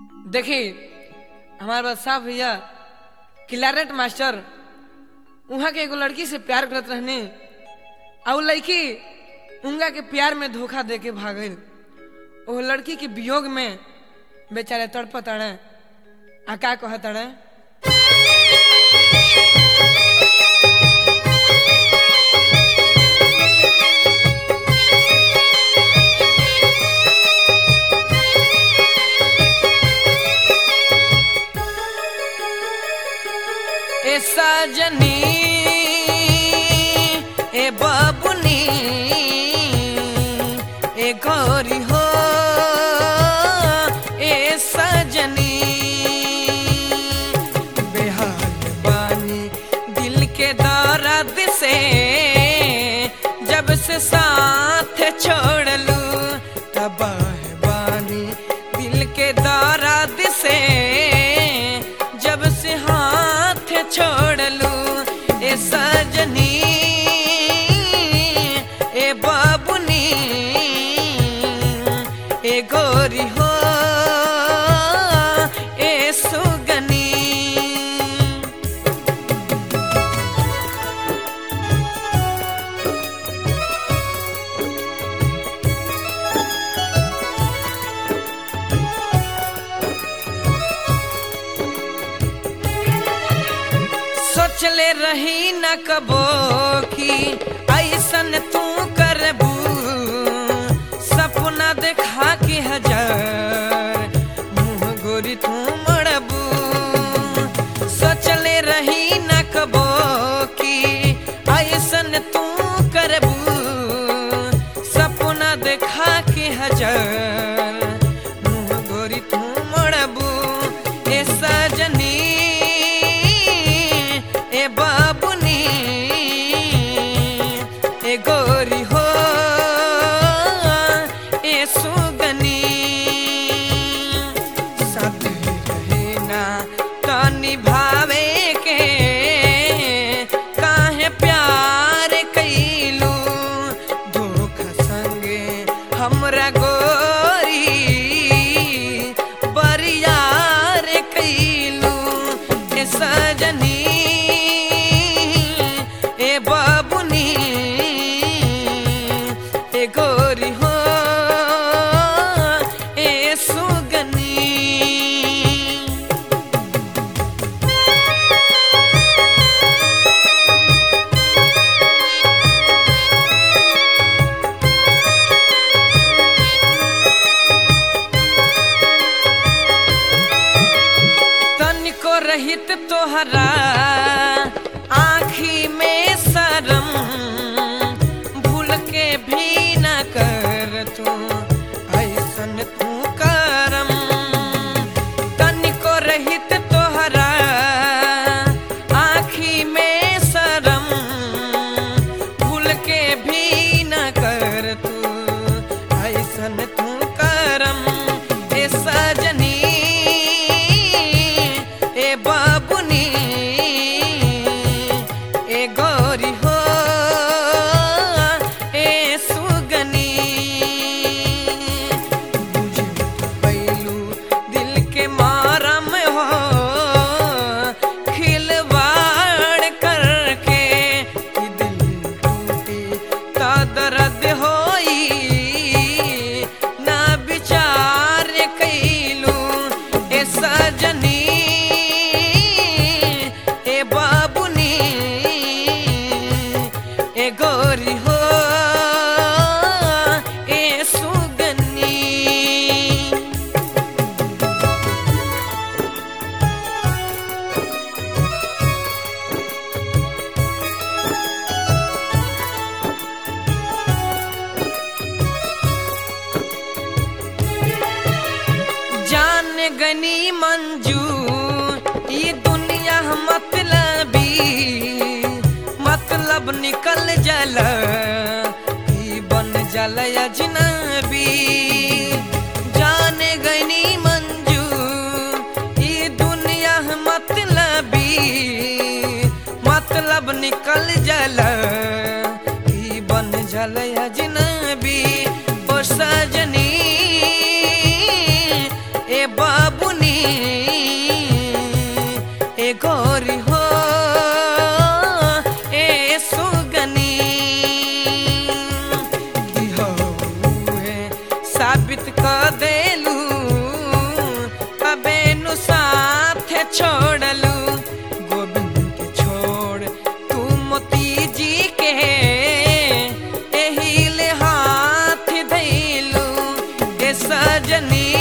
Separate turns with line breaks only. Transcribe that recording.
देखी हमारे पास साहब भैया क्लारेट मास्टर वहाँ के एगो लड़की से प्यार करत रहने और उ लड़की उनका के प्यार में धोखा दे के भागल वो लड़की के वियोग में बेचारे तड़पत अड़े आ का कहत अड़े ए सजनी ए बाबुनी ए गौरी हो ए सजनी बेहाल बानी दिल के दर्द से जब से साथ छोड़ लू तबाह बानी दिल के दर्द से जब से हाथ छोड़ लू ए सजनी ए बाबुनी ए गोरी हो ए सुगनी सोचले रही न कबो की ऐसन तू करबू सपना देखा के हजार मुँह गोरी तू मड़बू सोचले रही न कबो की ऐसन तू करबू सपना देखा के हजार मुँह गोरी तू मड़बू ए सजनी ए बाबुनी ए गोरी हो ए सुगनी साथ रहे ना तो निभावे के काहे प्यार कैलू धोखा संगे हमरा गोरी बरियार कैलू ए सजनी ए बाबुनी ए गोरी हो ए सुगनी तनिको रहित तोहरा आँखी में शरम भूल के भी न कर तू ऐसन तू करम तनिको रहित तोहरा आँखी में शरम भूल के भी न कर तू ऐसन तू करम ए सजनी ए बाबुनी ए गौरी हो ए सुगनी बुझे पैलू दिल के मारम हो खिलवाड़ करके कि दिल टूटी ता दर्द होई ना विचार कैलू ए सजनी ए बाबुनी ए गोरी हो ए सुगनी जान गनी मंजू ये दुनिया मतलबी मतलब निकल जल ई बन जल अजनबी जान गनी मंजू ये दुनिया मतलबी मतलब निकल जल ई बन जल अजनबी ओ सजनी ए बाबू साबित कर देलू तबे नु साथ छोड़लू गोविंद के छोड़ तू मोती जी के एही ले हाथ धैलू ए सजनी